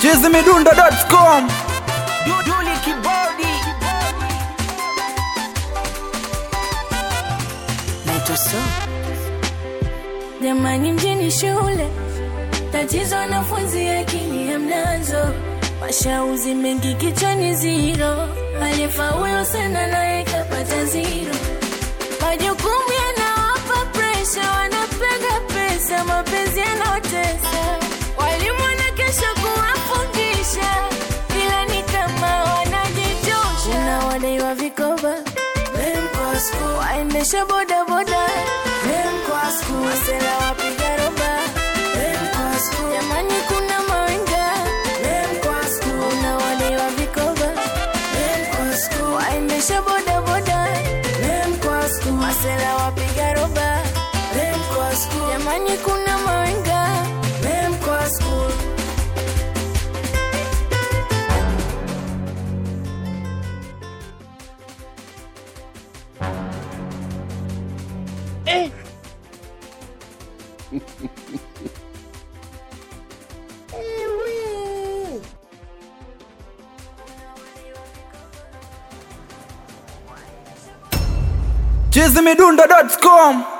chizimidundo.com Duduli kibodi naitwa so jamani mjini shule tatizo wanafunzi akili ya mnazo mashauzi mengi kichwani ziro aliyefaulu sana naye kapata ziro majukumu yanawapa presha wanapega pesa mapenzi yanaotesa walimu wana kesho kuwafundisha ila ni kama wanajitosha unawadaiwa vikoba waendesha bodaboda masela wapiga roba jamani kuna mawenga unawadaiwa vikoba waendesha bodaboda masela wapiga roba jamani kuna mawenga chizimidundo.com